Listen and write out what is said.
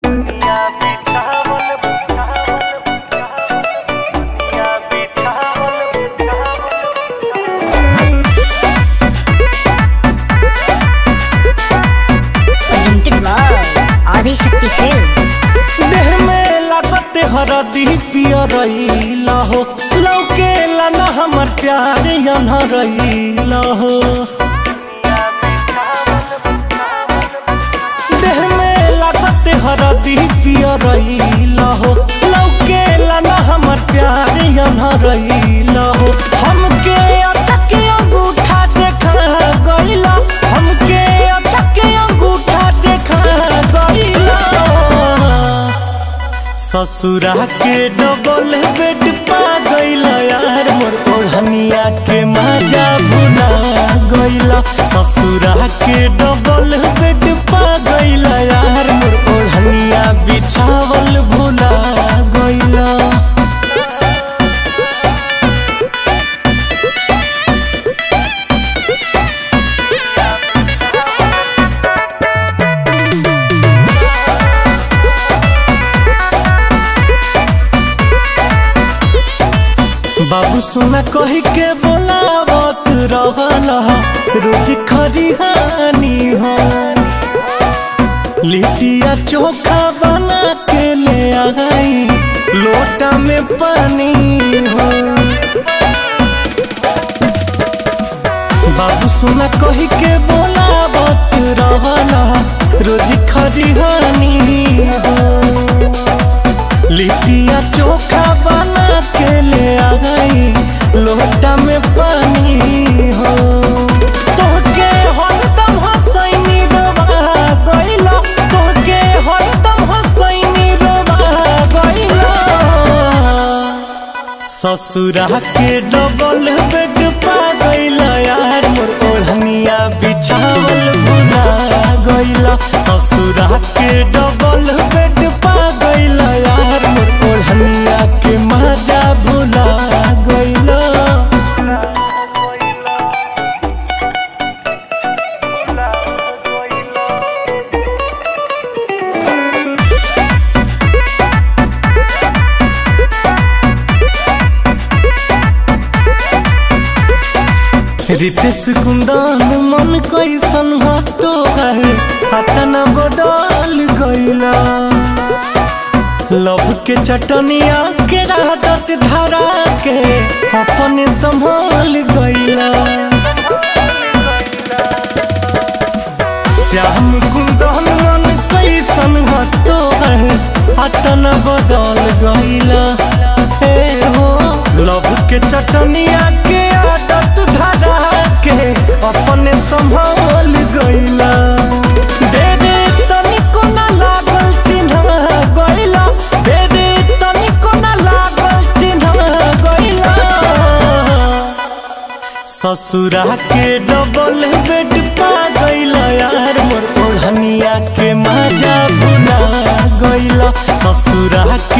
दुनिया बिछावल बिछावल दुनिया बिछावल presented by Adishakti Films. देह में लागत हरदी पियरैला हो लौकेला न हमर प्यार अनहरैला हो देह में लागत हरदी पियरैला हो लौकेला न हमर प्यार अनहरैला हो हमके अटक अंगूठा देखा गइला हमके अटक अंगूठा देखा गइला ससुरा के डबल बेड पा गइल यार मोर ओढ़निया के मजा भुला गइल ससुरा के डबल बेड पा गइल यार मोर ओढ़निया बिछावल भुला गइल बाबू सुना कही के बोलावत रहल रोज खरिहानी हो लिटिया चोखा बना के ले आई लोटा में पानी हो बाबू सुना कही के बोलावत रहल रोज खरिहानी हो लिटिया चोखा बना के ले आई लोटा में पानी हो तोहके हरदम हसैनी रोवा गइला तोहके हरदम हसैनी रोवा गइला ससुरा के डबल बेड पा गइला यार मोर ओढ़निया बिछावल भुला गइला ससुरा के डबल बेड पा गइला यार मोर ओढ़निया के मजा भुला गइला रितेश कुंदन मन कैसन हो तो है हतन बदल गइला लव के चटनिया के राहत धरा के अपने संभाल गइला श्याम कुंदन मन कैसन हो तो है हतन बदल गइला हे हो लव के चटनिया के आदत धरा के अपने संभाल गइला दे दे तनिको ना लागल चिन्ह गइला दे दे तनिको ना लागल चिन्ह गइला ससुरा के डबल बेड पा गइल यार मोर ओढ़निया के मजा भुला गइल ससुरा के